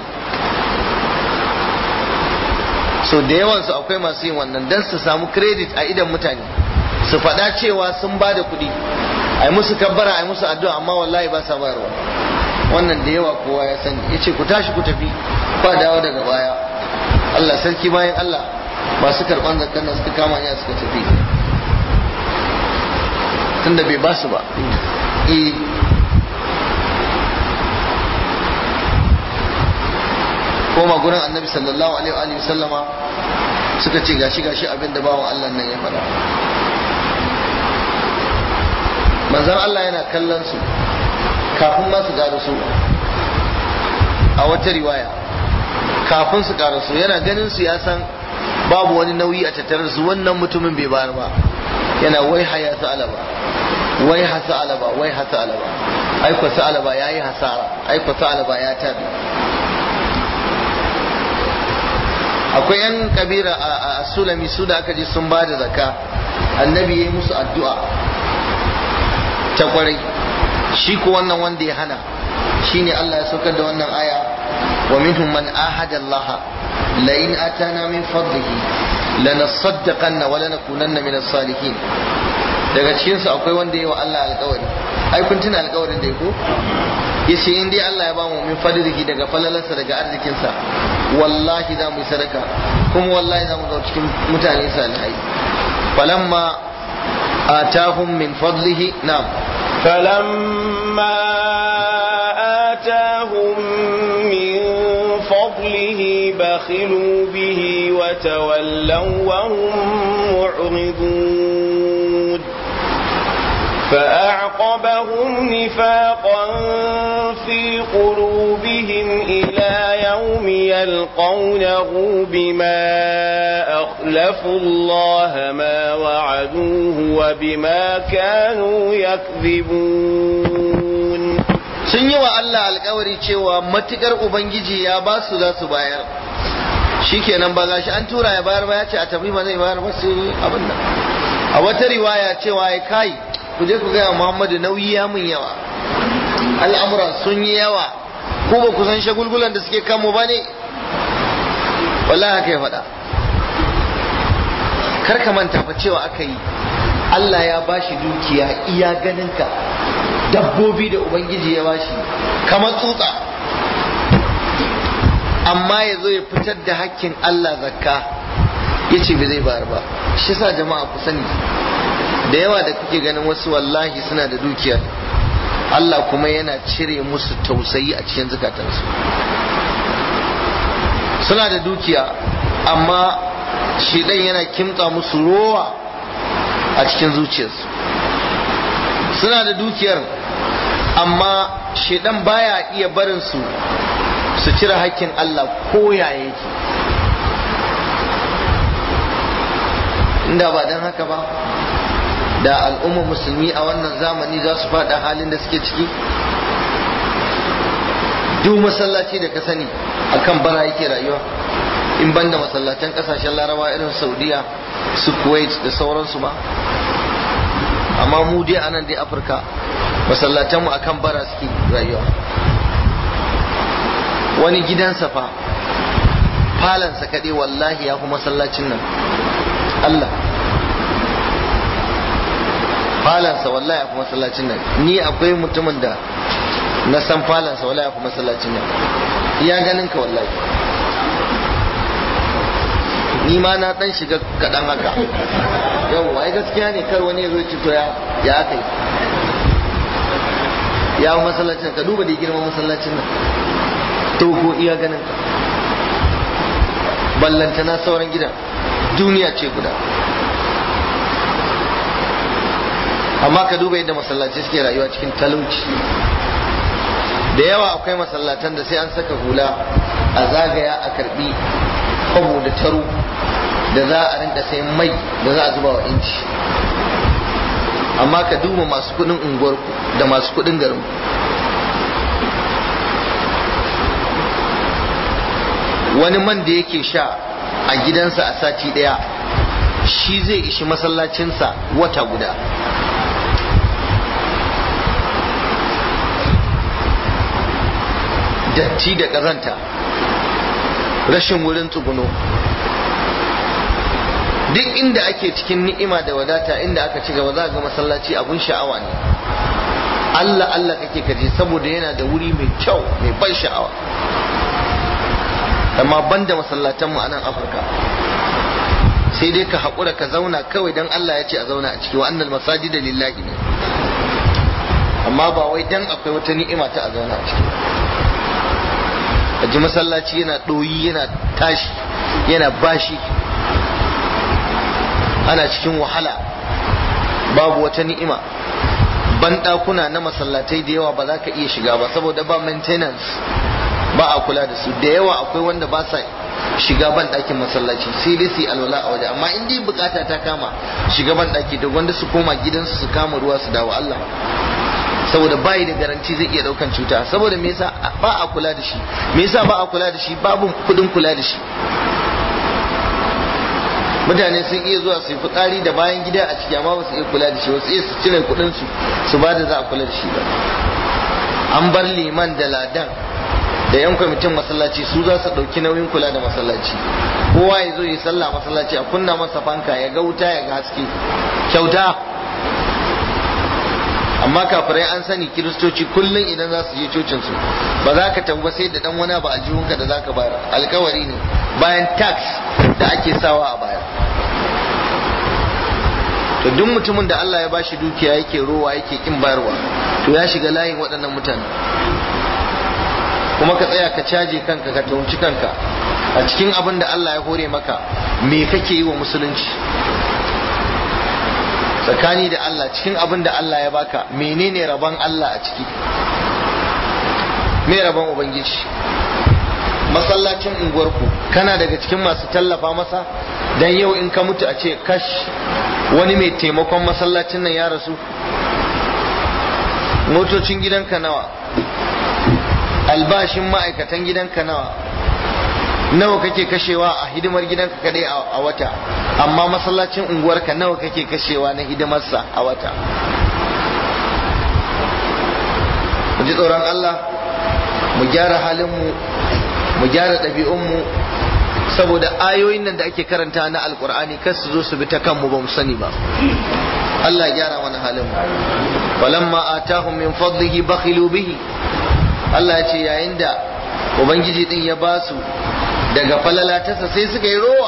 so da yawansu akwai masu yin wannan don su samu credit a idan mutane su faɗa cewa sun ba da kuɗi a yi musu kabbara a yi musu addu'a amma wallahi ba sa bayarwa wannan da yawa kowa ya sani ya ce ku tashi ku tafi ba dawo daga baya Allah sarki bayan Allah masu karɓar zakar nan suka kama ya suka tafi tunda bai basu ba koma gurin annabi sallallahu alaihi wa sallama suka ce gashi gashi abin da bawan Allah nan ya faɗa manzon Allah yana kallon su kafin ma su su a wata riwaya kafin su su yana ganin su ya san babu wani nauyi a tattare su wannan mutumin bai bayar ba yana wai haya ta alaba wai hasa alaba wai hasa alaba aiko sa alaba yayi hasara aiko sa alaba ya tabi akwai yan kabira a sulami su da aka ji sun ba da zakka annabi ya yi musu addu'a ta kwarai shi ko wannan wanda ya hana shine Allah ya saukar da wannan aya wa minhum man ahada Allah la in atana min fadlihi lanasaddaqanna wa lanakunanna min as-salihin daga cikin su akwai wanda yayi wa Allah alƙawari ai kun tuna alƙawarin da yako yace in dai Allah ya bamu min fadlihi daga falalarsa daga arzikin sa wallahi za mu yi sadaka kuma wallahi za mu ga cikin mutane salihai falamma atahum min fadlihi na'am فلما آتاهم من فضله بخلوا به وتولوا وهم معرضون فأعقبهم نفاقا في قلوبهم إلى يوم يلقونه بما أخلفوا الله ما وعدوه وبما كانوا يكذبون sun yi wa Allah alkawari cewa matukar Ubangiji ya ba su za su bayar shikenan ba gashi an tura ya bayar ba ya ce a tafi ba zai bayar ba sai abin nan a wata riwaya cewa ya kai ku je ku gaya Muhammadu nauyi ya mun yawa al'amuran sun yi yawa ko ba ku san shagulgulan da suke kanmu ba ne wallahi haka ya faɗa kar ka manta fa cewa aka yi Allah ya bashi dukiya iya ganinka dabbobi da ubangiji ya bashi kamar tsutsa amma ya zo ya fitar da hakkin Allah zakka ya ce bai zai bayar ba shi sa jama'a ku sani da yawa da kuke ganin wasu wallahi suna da dukiyar Allah kuma yana cire musu tausayi a cikin zukatansu suna da dukiya amma shidan yana kimtsa musu rowa a cikin zuciyarsu suna da dukiyar amma shidan baya iya barin su su cire hakkin Allah ko ya yake inda ba don haka ba da al'ummar musulmi a wannan zamani za su faɗa halin da suke ciki duk masallaci da ka sani akan bara yake rayuwa in banda masallatan kasashen laraba irin saudiya su kuwait da sauransu ba amma mu dai a nan dai afirka masallatanmu akan bara suke rayuwa wani gidansa fa falansa kaɗai wallahi ya fi masallacin nan Allah falansa wallahi ya fi masallacin nan ni akwai mutumin da na san falansa wallahi ya fi masallacin nan iya ganin ka wallahi ni ma na dan shiga kaɗan haka yau ai gaskiya ne kar wani ya zo ci to ya ya aka yi ya fi masallacin ka duba da girman masallacin nan to ko iya ganin ka ballantana sauran gidan duniya ce guda amma ka duba yadda masallaci suke rayuwa cikin talauci da yawa akwai masallatan da sai an saka hula a zagaya a karbi kwabo da taro da za a rinka sayan mai da za a zuba wa inci amma ka duba masu kudin unguwarku da masu kudin garin wani man da yake sha a gidansa a sati daya shi zai ishi masallacinsa wata guda datti da ƙazanta rashin wurin tsuguno duk inda ake cikin ni'ima da wadata inda aka ci gaba za ga masallaci abun sha'awa ne Allah Allah kake kaje saboda yana da wuri mai kyau mai ban sha'awa amma banda masallatanmu a nan afirka sai dai ka haƙura ka zauna kawai don Allah ya ce a zauna a ciki wa annal masajida lillahi ne amma ba wai dan akwai wata ni'ima ta a zauna a ciki a ji masallaci yana ɗoyi yana tashi yana bashi ana cikin wahala babu wata ni'ima banɗakuna na masallatai da yawa ba za ka iya shiga ba saboda ba maintenance ba a kula da su da yawa akwai wanda ba sa shiga ban ɗakin masallaci sai dai su yi alwala a waje amma in dai bukata ta kama shiga ban ɗaki da wanda su koma gidansu su kama ruwa su dawo Allah saboda bayi da garanti zai iya daukan cuta saboda me yasa ba a kula da shi me yasa ba a kula da shi babu kudin kula da shi mutane sun iya zuwa su yi fitsari da bayan gida a ciki amma ba su iya kula da shi ba su iya su cire kudin su su ba da za a kula da shi ba an bar liman da ladan da yan kwamitin masallaci su za su ɗauki nauyin kula da masallaci kowa ya zo yi sallah masallaci a kunna masa fanka ya ga wuta ya ga haske kyauta amma kafirai an sani kiristoci kullum idan za su je cocin su ba za ka tafi sai da dan wani ba a jihunka da za ka bayar alkawari ne bayan tax da ake sawa a baya to duk mutumin da Allah ya bashi dukiya yake rowa yake kin bayarwa to ya shiga layin waɗannan mutane kuma ka tsaya ka caje kanka ka tauci kanka a cikin abin da Allah ya hore maka me kake yi wa musulunci tsakani da Allah cikin abin da Allah ya baka menene rabon Allah a ciki me rabon ubangiji masallacin unguwarku kana daga cikin masu tallafa masa dan yau in ka mutu a ce kash wani mai taimakon masallacin nan ya rasu motocin gidanka nawa albashin ma'aikatan gidanka nawa nawa kake kashewa a hidimar gidanka kadai a wata amma masallacin unguwarka nawa kake kashewa na hidimarsa a wata mu ji tsoron Allah mu gyara halinmu mu gyara ɗabi'unmu saboda ayoyin nan da ake karanta na alkur'ani kar su zo su bi ta kanmu ba mu sani ba Allah ya gyara mana halinmu falamma atahum min fadlihi bakhilu bihi Allah ya ce yayin da ubangiji din ya basu daga falalatarsa sai suka yi rowa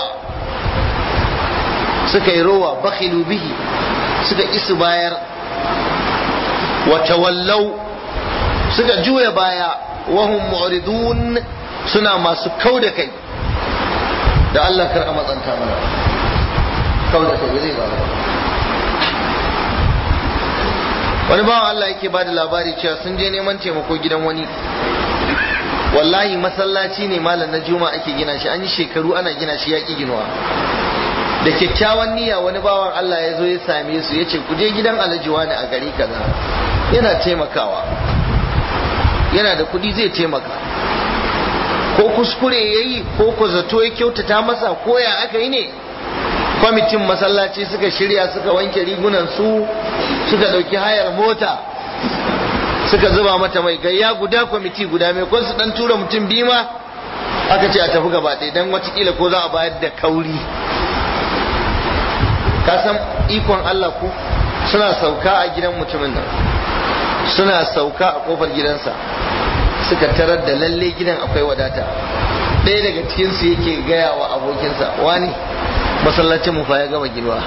suka yi rowa bakhilu bihi suka isu bayar wa tawallau suka juya baya wahum mu'ridun suna masu kau da kai da Allah kar a matsanta mana kau da kai zai ba wani bawan Allah yake ba da labari cewa sun je neman taimako gidan wani wallahi masallaci ne malam na juma ake gina shi an yi shekaru ana gina shi yaƙi ginuwa da kyakkyawan niyya wani bawan Allah ya zo ya same su ya ce ku je gidan alhaji wani a gari kaza yana taimakawa yana da kuɗi zai taimaka ko kuskure ya yi ko ko zato ya kyautata masa ko ya aka yi ne kwamitin masallaci suka shirya suka wanke rigunan su suka ɗauki hayar mota suka zuba mata mai gayya guda kwamiti guda mai kwan su dan tura mutum biyu ma aka ce a tafi gaba ɗaya don watakila ko za a bayar da kauri ka san ikon Allah ku suna sauka a gidan mutumin nan suna sauka a kofar gidansa suka tarar da lalle gidan akwai wadata ɗaya daga cikinsu yake gaya wa abokinsa wani masallacin mu fa ya gama girma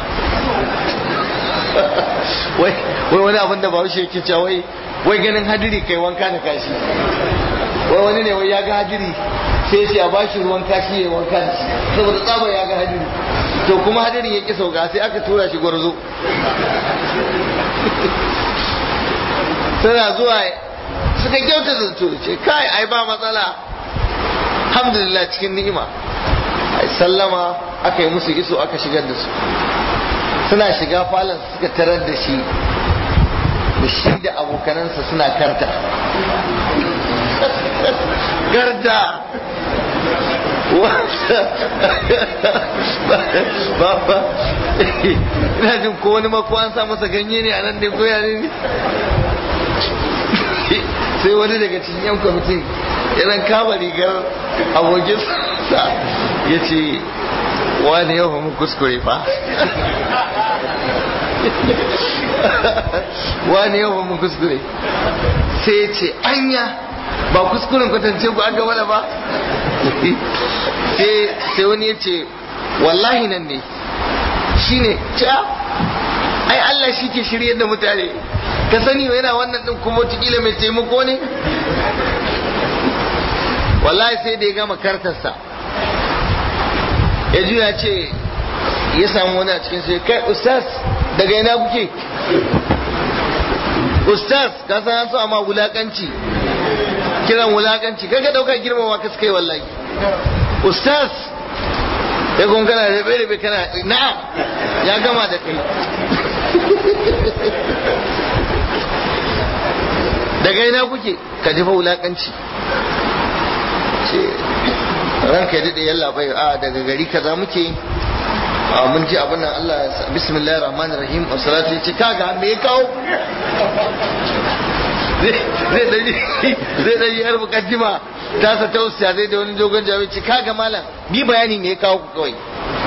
wai wani abin da bahaushe yake cewa wai wai ganin hadiri kai wanka da kashi wai wani ne wai ya ga hadiri sai ce a bashi ruwan kashi ya wanka da shi saboda tsaba ya ga hadiri to kuma hadirin ya ki sauka sai aka tura shi gwarzo suna zuwa suka kyauta zato ce kai ai ba matsala alhamdulillah cikin ni'ima ai sallama aka yi musu iso aka shigar da su suna shiga falon suka tarar da shi da shi da abokanansa suna karta garda ba ba ina jin ko wani mako an sa masa ganye ne a nan ne ko yare ne sai wani daga cikin yan kwamitin yana kama rigar abokin sa ya ce wani yau mu kuskure fa wani yau mu kuskure sai ce anya ba kuskuren kwatance ku aka wala ba sai wani ya ce wallahi nan ne shi ne ca ai Allah shi ke shirye da mutane ka sani yana wannan din kuma wataƙila mai taimako ne wallahi sai da ya gama kartarsa ya juya ce ya samu wani a cikin sai kai ustaz daga ina kuke ustaz ka san an so amma wulakanci kiran wulakanci kaga dauka girmama ka suka yi wallahi ustaz ya kun kana rabe rabe kana na'am ya gama da kai daga ina kuke ka jefa wulakanci ce ranka ya daɗe yalla bai a daga gari kaza muke mun ji abin nan Allah bismillahir rahmanir rahim wa salatu ya ce kaga me ya kawo zai daji zai daji yar mukaddima ta sa ta usiya zai da wani dogon jami'i ce kaga malam bi bayani me ya kawo ku kawai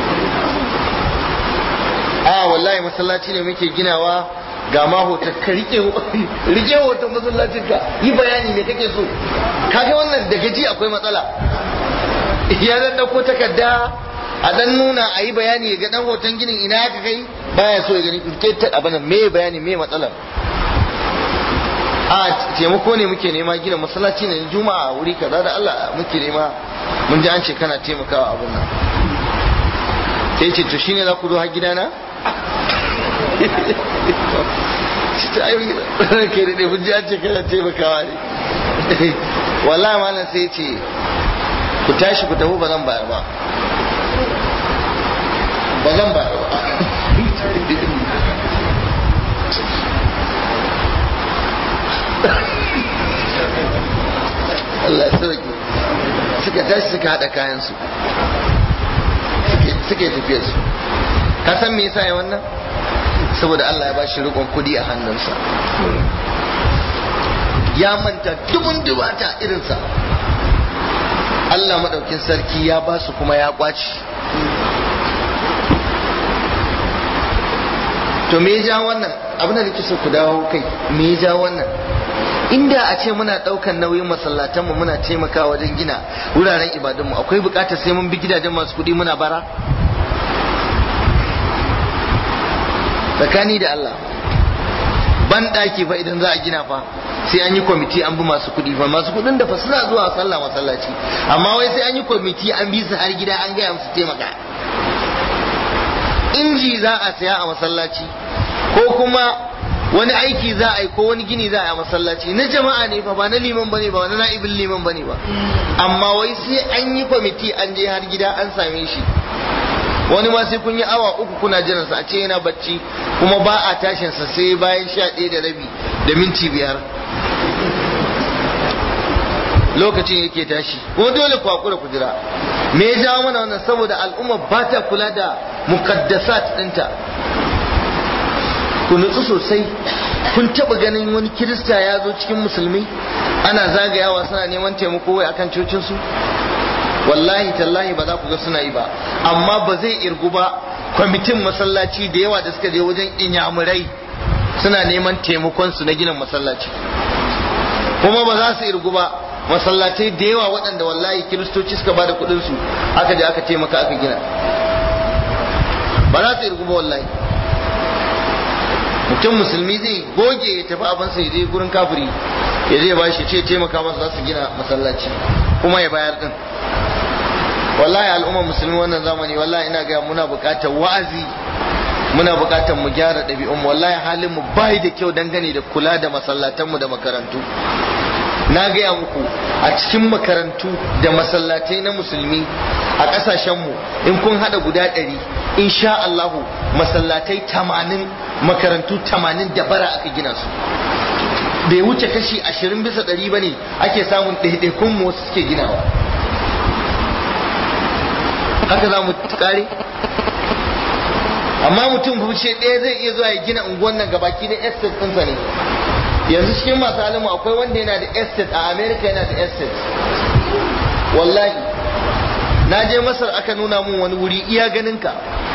a wallahi masallaci ne muke ginawa ga ma hoton ka rike rike hoton masallacin ka yi bayani me kake so kaga wannan da gaji akwai matsala ya dan dauko takarda a dan nuna a yi bayani ga dan hoton ginin ina ka kai baya so ya gani ke ta abana me bayani me matsalar a taimako ne muke nema gina masallaci ne juma'a wuri kaza da Allah muke nema mun ji an ce kana taimakawa abun nan sai ce to shine za ku zo har gidana ta yi ke da mun ji an ce kana taimakawa ne wallahi malam sai ce ku tashi ku tafi ba zan bayar ba ba zan bayar ba Allah ya sauke suka tashi suka haɗa kayansu suka yi tafiyar su ka san me yasa ya wannan saboda Allah ya bashi rikon kudi a hannunsa ya manta dubun dubata irinsa Allah maɗaukin sarki ya ba su kuma ya kwaci to me ya ja wannan abin da nake so ku dawo kai me ya ja wannan inda a ce muna daukan nauyin masallatanmu muna taimakawa wajen gina wuraren ibadunmu akwai bukatar sai mun bi gidajen masu kudi muna bara tsakani da Allah ban daki fa idan za a gina fa sai an yi kwamiti an bi masu kudi fa masu kudin da fa suna zuwa sallah masallaci amma wai sai an yi kwamiti an bi su har gida an gaya musu taimaka inji za a saya a masallaci ko kuma wani aiki za a yi ko wani gini za a yi a masallaci na jama'a ne fa ba na liman bane ba wani na'ibin liman bane ba amma wai sai an yi kwamiti an je har gida an same shi wani ma sai kun yi awa uku kuna jiran sa a ce yana bacci kuma ba a tashin sa sai bayan sha ɗaya da rabi da minti biyar lokacin yake tashi ko dole ku hakura ku jira me ya jawo mana wannan saboda al'umma ba ta kula da muqaddasat ɗinta ku nutsu sosai kun taba ganin wani kirista ya zo cikin musulmi ana zagayawa suna neman taimako wai akan cocinsu wallahi tallahi ba za ku ga suna yi ba amma ba zai irgu ba kwamitin masallaci da yawa da suka je wajen inyamurai suna neman taimakon su na ginin masallaci kuma ba za su irgu ba masallatai da yawa waɗanda wallahi kiristoci suka ba da kuɗinsu aka je aka taimaka aka gina ba za su irgu ba wallahi mutum musulmi zai goge ya tafi abinsa ya je gurin kafiri ya je ba shi ce taimaka masa za su gina masallaci kuma ya bayar din wallahi al'ummar musulmi wannan zamani wallahi ina ga muna buƙatar wa'azi muna buƙatar mu gyara ɗabi'un wallahi halin mu bai da kyau dangane da kula da masallatan mu da makarantu na gaya muku a cikin makarantu da masallatai na musulmi a ƙasashenmu in kun haɗa guda ɗari insha Allahu masallatai tamanin makarantu tamanin da bara aka gina su bai wuce kashi ashirin bisa ɗari ba ne ake samun ɗaiɗaikun mu wasu suke ginawa haka za mu kare amma mutum fuce ɗaya zai iya zuwa ya gina unguwan nan gabaki da estate ɗinsa ne yanzu cikin masu alimu akwai wanda yana da estate a america yana da estate wallahi na je masar aka nuna mun wani wuri iya ganinka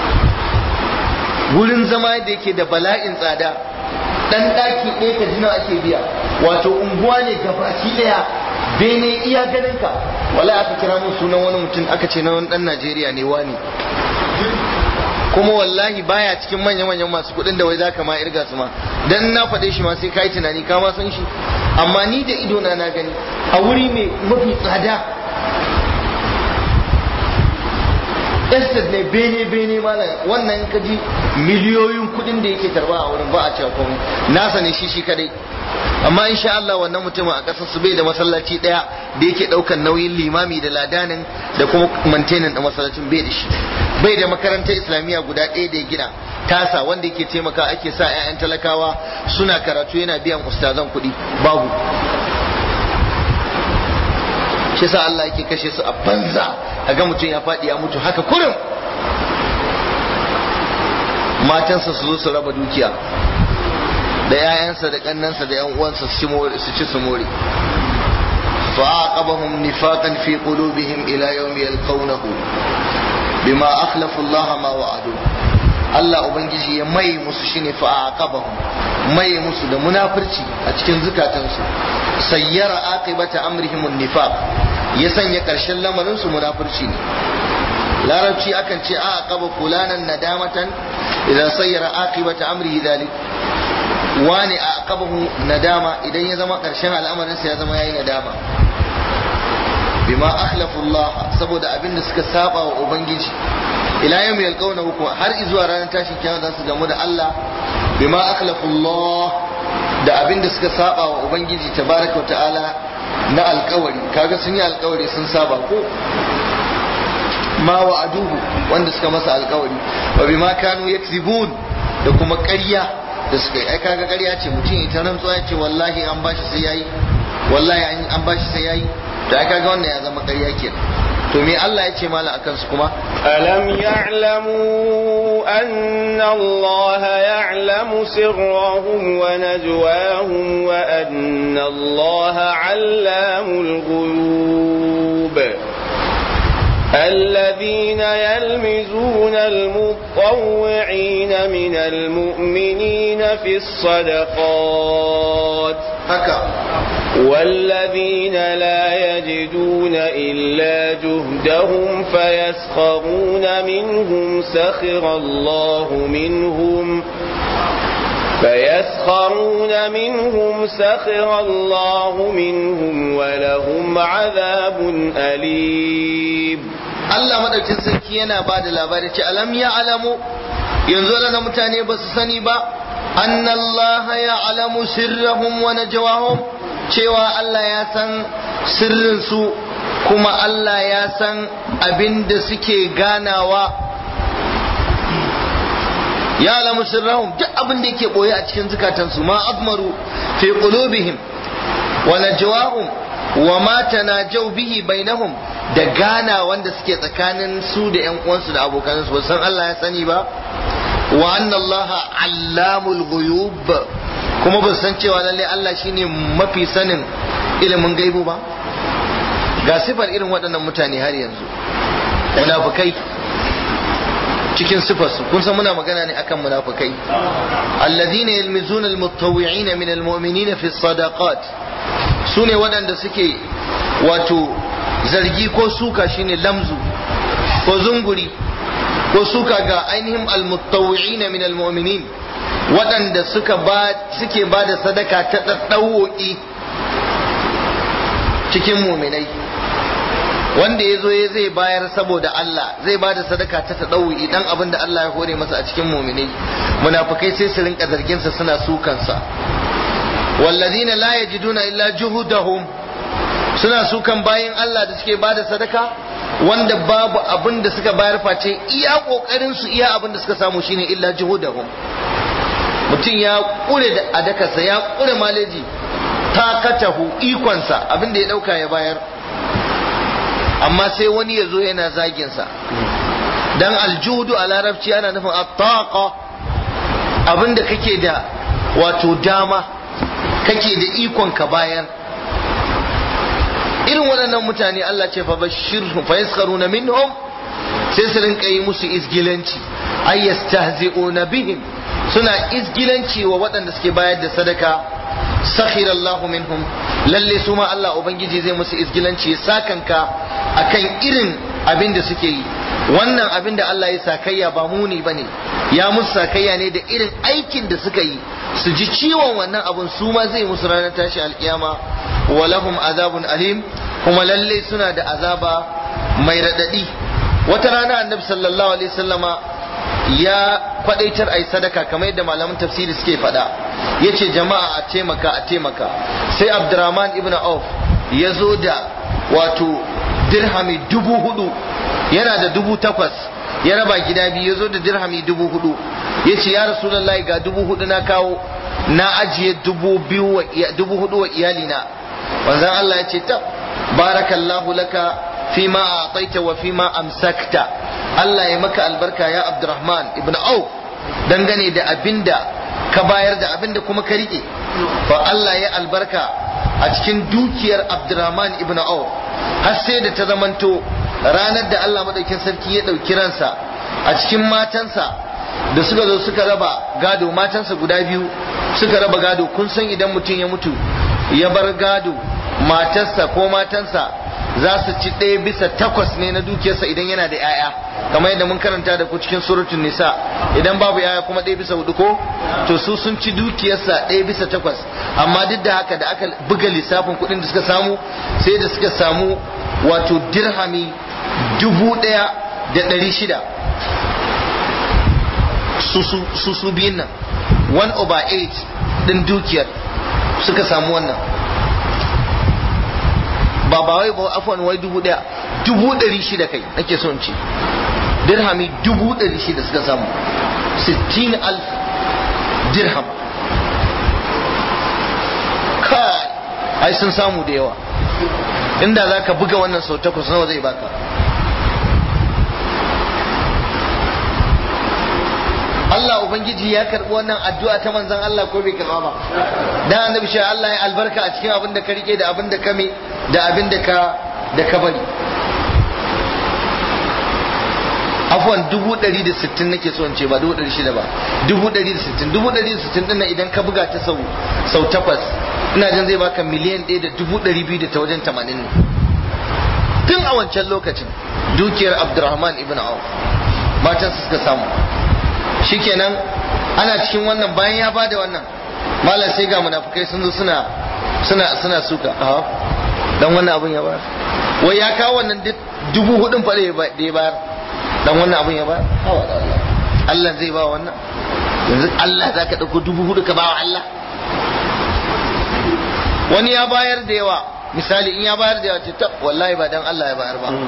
wurin zama da yake da bala'in tsada dan daki ɗaya ka jina ake biya wato unguwa ne gabaki ɗaya bene iya ganinka wallahi aka kira mun sunan wani mutum aka ce na wani dan najeriya ne wani kuma wallahi baya cikin manya-manyan masu kuɗin da wai zaka ma irga su ma dan na faɗe shi ma sai kai tunani ka ma san shi amma ni da ido na na gani a wuri mai mafi tsada estate ne bene bene malam wannan ka ji miliyoyin kuɗin da yake tarba a wurin ba a cewa komai nasa ne shi shi kadai amma insha Allah wannan mutumin a ƙasar su bai da masallaci ɗaya da yake ɗaukan nauyin limami da ladanin da kuma mantenan da masallacin bai da shi bai da makarantar islamiyya guda ɗaya da ya gina tasa wanda yake taimaka ake sa 'ya'yan talakawa suna karatu yana biyan ustazan kuɗi babu shi sa Allah yake kashe su a banza a ga mutum ya faɗi ya mutu haka kurum matansa su zo su raba dukiya da 'ya'yansa da ƙannansa da 'yan uwansa su ci su more فعاقبهم نفاقا في قلوبهم إلى يوم يلقونه بما أخلفوا الله ما وعدوه Allah Ubangiji ya mai musu shine fa aqabahum mai musu da munafurci a cikin zukatansu sayyara aqibata amrihim nifaq ya sanya karshen lamarin su munafurci ne larabci akan ce a aqaba fulanan nadamatan idan sayyara aqibata amrihi dhalik wani a aqabahu nadama idan ya zama karshen al'amarin sa ya zama yayi nadama bima akhlafu Allah saboda abin da suka saba wa ubangiji ila yawmi yalqawnahu har izuwa ranar tashin kiyama za su gamu da Allah bima akhlafu Allah da abin da suka saba wa ubangiji tabaraka ta'ala na alkawari kaga sun yi alkawari sun saba ko ma wa'aduhu wanda suka masa alkawari wa bima kanu yakzibun da kuma ƙarya da suka yi ai kaga ƙarya ce mutum ita rantsuwa ya ce wallahi an bashi sai yayi wallahi an bashi sai yayi to ai kaga wannan ya zama ƙarya kenan to me Allah ya ce mala akan su kuma alam ya'lamu anna Allah ya'lamu sirrahum wa najwahum wa anna Allah 'allamul ghuyub الذين يلمزون المطوعين من المؤمنين في الصدقات haka والذين لا يجدون إلا جهدهم فيسخرون منهم سخر الله منهم فيسخرون منهم سخر الله منهم ولهم عذاب أليم Allah madaukin sarki yana ba da labari ce alam ya alamu yanzu na mutane ba su sani ba anna Allah ya alamu sirrahum wa najwahum cewa Allah ya san sirrin su kuma Allah ya san abin da suke ganawa ya alamu sirrahum duk abin da yake boye a cikin zukatansu ma azmaru fi qulubihim wa najwahum wa ma tanajaw bihi bainahum da gana wanda suke tsakanin su da yan uwansu da abokansu ba san Allah ya sani ba wa anna Allah allamul ghuyub kuma ba san cewa lalle Allah shine mafi sanin ilimin gaibu ba ga sifar irin waɗannan mutane har yanzu munafukai cikin sifarsu kun san muna magana ne akan munafukai alladhina yalmizuna almutawwi'ina min almu'minina fi sadaqat sune waɗanda suke wato zargi ko suka shine lamzu ko zunguri ko suka ga ainihin almutawwi'ina min almu'minin waɗanda suka ba suke ba da sadaka ta ɗaɗɗawoki cikin muminai wanda ya zo zai bayar saboda Allah zai ba da sadaka ta taɗawi idan abin da Allah ya hore masa a cikin muminai munafukai sai su rinka zarginsa suna sukansa wallazina la yajiduna illa juhudahum suna sukan bayin Allah da suke ba da sadaka wanda babu abin da suka bayar face iya kokarin su iya abin da suka samu shine illa juhudahum mutum ya kure da adakarsa ya kure maleji takatahu ikonsa abin da ya dauka ya bayar amma sai wani ya zo yana zaginsa dan aljudu a larabci ana nufin attaqa abinda kake da wato dama kake da ikon ka bayar irin waɗannan mutane Allah ce fa bashirhum fa yaskharuna minhum sai su rinka yi musu izgilanci ay yastahzi'una bihim suna izgilanci wa waɗanda suke bayar da sadaka sakhira Allah minhum lalle su ma Allah ubangiji zai musu izgilanci ya sakanka akan irin abin da suke yi wannan abin da Allah ya sakayya ba muni bane ya musu sakayya ne da irin aikin da suka yi su ji ciwon wannan abun su ma zai musu ranar tashi alkiyama wa lahum azabun alim kuma lalle suna da azaba mai radadi wata rana annabi sallallahu alaihi wasallama ya kwadaitar a yi sadaka kamar yadda malaman tafsiri suke faɗa ya ce jama'a a taimaka a taimaka sai abdurrahman ibn auf ya zo da wato dirhami dubu hudu yana da dubu takwas ya raba gida biyu ya zo da dirhami dubu hudu ya ce ya rasulallah ga dubu hudu na kawo na ajiye dubu hudu wa iyalina wanzan Allah ya ce ta barakallahu laka fima a wa fima amsakta Allah ya maka albarka ya Abdurrahman ibn Auf dangane da abinda ka bayar da abinda kuma ka rike fa Allah ya albarka a cikin dukiyar Abdurrahman ibn Auf har sai da ta zamanto ranar da Allah madaukin sarki ya dauki ransa a cikin matansa da suka zo suka raba gado matansa guda biyu suka raba gado kun san idan mutum ya mutu ya bar gado matarsa ko matansa za su ci ɗaya bisa takwas ne na dukiyarsa idan yana da 'ya'ya kamar yadda mun karanta da ku cikin suratun nisa idan babu 'ya'ya kuma ɗaya bisa hudu ko to su sun ci dukiyarsa ɗaya bisa takwas amma duk da haka da aka buga lissafin kuɗin da suka samu sai da suka samu wato dirhami dubu ɗaya da ɗari shida su su biyun nan one over eight ɗin dukiyar suka samu wannan ba ba wai ba afwan wai dubu daya dubu dari shida kai nake son ce dirhami dubu dari shida suka samu sittin alf dirham kai ai sun samu da yawa inda za ka buga wannan sau takwas nawa zai baka Allah Ubangiji ya karɓi wannan addu'a ta manzon Allah ko bai karɓa ba dan annabi shi Allah ya albarka a cikin abin da ka rike da abin da ka me da abin da ka da ka bari afwan dubu ɗari da sittin nake so in ce ba dubu ɗari shida ba dubu ɗari da sittin dubu ɗari da sittin ɗin idan ka buga ta sau sau takwas ina jin zai baka miliyan ɗaya da dubu ɗari biyu da ta wajen tamanin ne tun a wancan lokacin dukiyar Abdurrahman ibn Auf matansa suka samu shikenan ana cikin wannan bayan ya bada wannan malam sai ga munafukai sun zo suna suna suna suka a dan wannan abun ya bayar wai ya kawo wannan dubu hudun fa da ya bayar dan wannan abun ya bayar hawa da Allah Allah zai ba wannan yanzu Allah zaka dauko dubu hudu ka ba wa Allah wani ya bayar da yawa misali in ya bayar da yawa ce tab wallahi ba dan Allah ya bayar ba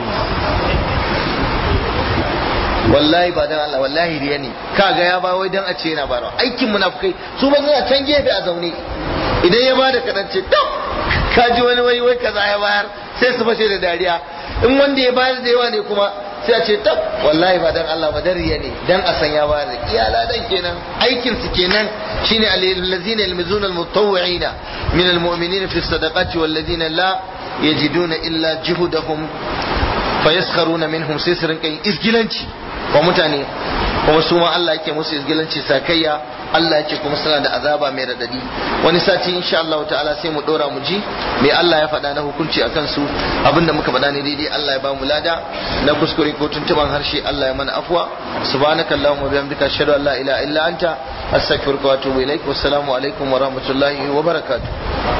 wallahi ba dan Allah wallahi riya ne kaga ya ba wai dan a ce yana bayarwa aikin munafukai su ba suna can gefe a zaune idan ya bada kadan ce tab ka ji wani wai wai kaza ya bayar sai su fashe da dariya in wanda ya bayar da yawa ne kuma sai a ce tab wallahi ba dan Allah ba dariya ne dan a san ya bayar da iyala dan kenan aikin su kenan shine allazina yalmizuna almutawwi'ina min almu'minina fi sadaqati wallazina la yajiduna illa juhudahum fayaskharuna minhum sai su rinka yin izgilanci wa mutane kuma su ma Allah yake musu izgilanci sakayya Allah yake kuma suna da azaba mai radadi wani sati insha Allah ta'ala sai mu dora mu ji me Allah ya faɗa na hukunci akan su abinda muka faɗa ne daidai Allah ya ba mu lada na kuskure ko tuntuban harshe Allah ya mana afwa subhanaka allahumma bihamdika ashhadu an la ilaha illa anta astaghfiruka wa atubu ilaik wassalamu alaikum wa rahmatullahi wa barakatuh